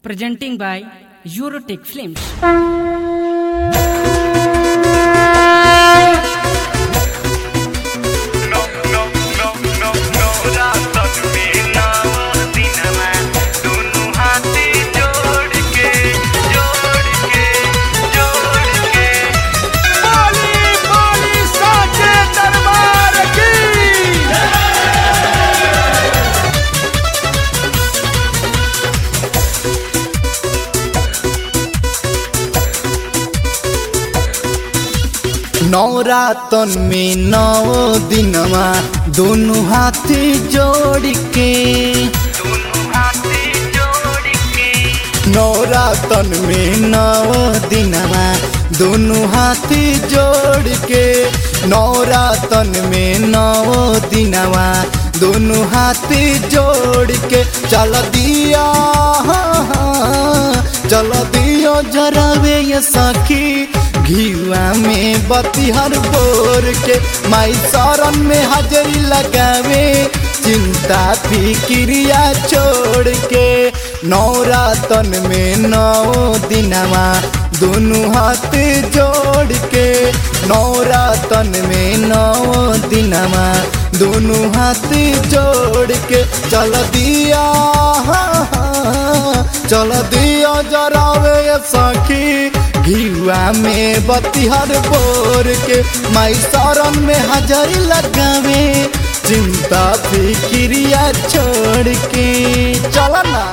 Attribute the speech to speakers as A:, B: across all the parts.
A: presenting by Eurotech Films.
B: No, no, no, no, no, रात में नाव दिनमा दोनों हाथी जोड़ के जोड़ के जोड़ के बोली बोली साचे दरबार की
C: नवरातन में नौ दिनवा दोनों हाथ जोड़ के
B: दोनों हाथी जोड़ के
C: नवरातन में नौ दिनवा दोनों हाथ जोड़ के नवरातन में नौ दिनवा दोनों हाथ जोड़ के चल दिया चल दियो जरावे ये सखी घीवा में बतिहर बोर के माई शरण में हाजरी लगावे चिंता फिक्रिया छोड़ के नवरातन में नौ दिनवा दोनों हाथ जोड़ के नवरातन में नौ दिनवा दोनों हाथ जोड़ के चल दिया चल दिया जरावे ये सखी घीवा में बतिहर बोर के माई शरण में हाजरी लगावे चिंता फिक्रिया छोड़ के चल ना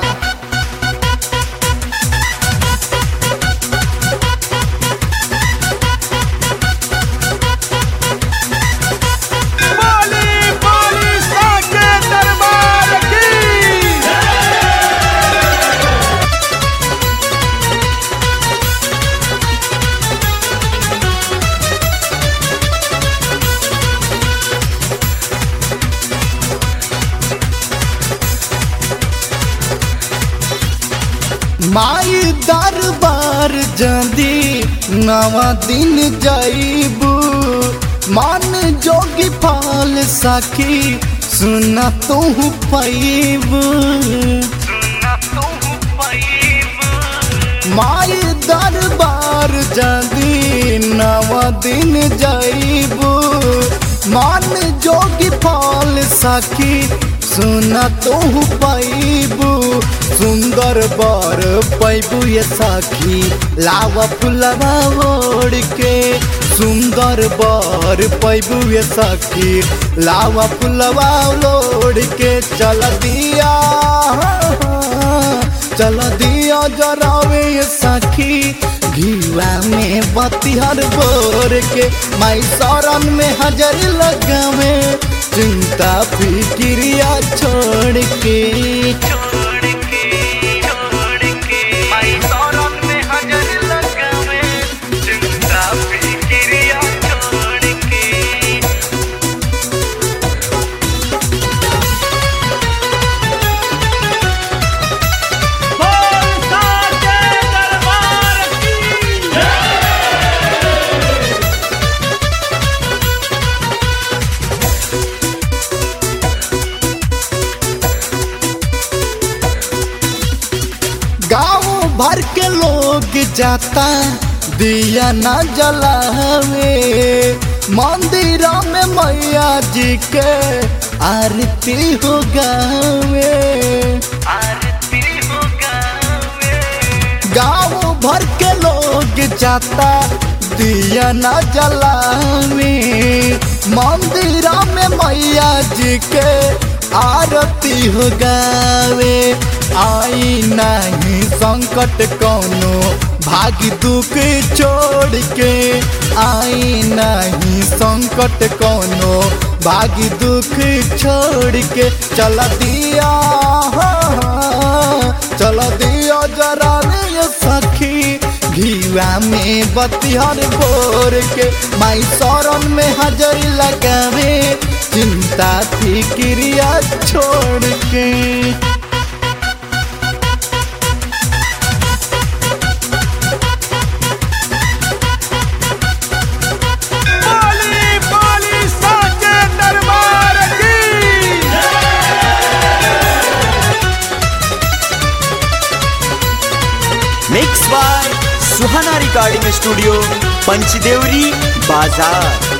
B: बोली बोली साचे दरबार की
C: माई दरबार जदी नवा दिन जाइबू मान जोगी फाल सखी सुना तू पैबू
B: सुना तू पैब
C: माई दरबार जदी नवा दिन जाइबू मान जोगी फाल सखी सुना तू पैबू सुंदर बर पैबू ये सखी लावा फुलवा ओढ़ के सुंदर बर पैबू ये सखी लावा फुलवा ओढ़ के चल दिया चल दिया जरावे ये सखी घीवा में बतिहर बोर के माई शरण में हजर लगावे चिंता फिक्रिया छोड़ के
B: छोड़ के छोड़ के माई शरण में हाजर लगावे चिंता फिक्रिया छोड़ के बोल साचे दरबार की
C: गाँव भर के लोग जाता दिया न जलावे मंदिर में मैया जी के आरती हो गावे
B: आरती हो गावे
C: गाँव भर के लोग जाता दिया न जलावे मंदिर में मैया जी के आरती हो गावे आई नहीं संकट कौनो भागी दुख छोड़ के आई नहीं संकट कौनो भागी दुख छोड़ के चल दिया चल दिया जरा रे सखी घीवा में बतिहर बोर के माई शरण में हाजरी लगावे चिंता फिक्रिया छोड़ के
B: बोली बोली साचे दरबार की
D: mix by Suhana recording studio Panchdevari बाजार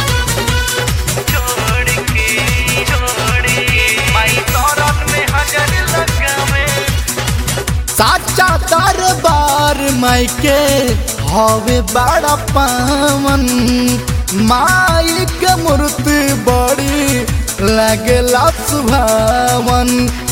C: साचा दरबार मायके हवे बड़ा पावन माई के मूर्ति बड़ी लगेला सुभावन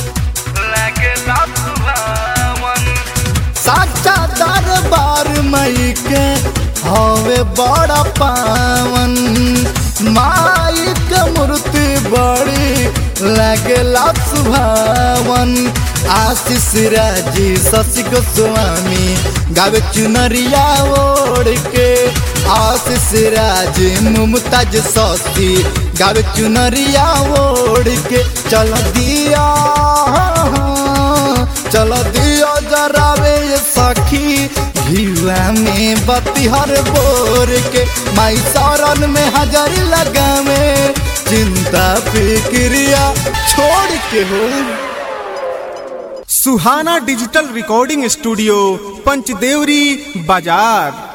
C: साचा दरबार माई के हवे बड़ा पावन माई के मूर्ति बड़ी लगेला सुभावन आशीष राजी शशि गोस्वामी गावे चुनरिया ओढ़ के आशीष राजी मुमताज शशि गावे चुनरिया ओढ़ के चल दिया चल दिया जरावे ये सखी घिवा में बतिहर बोर के माई शरण में हजारी लगावे चिंता फिक्रिया छोड़ के हो
B: Suhana digital recording studio Panchdevari बाजार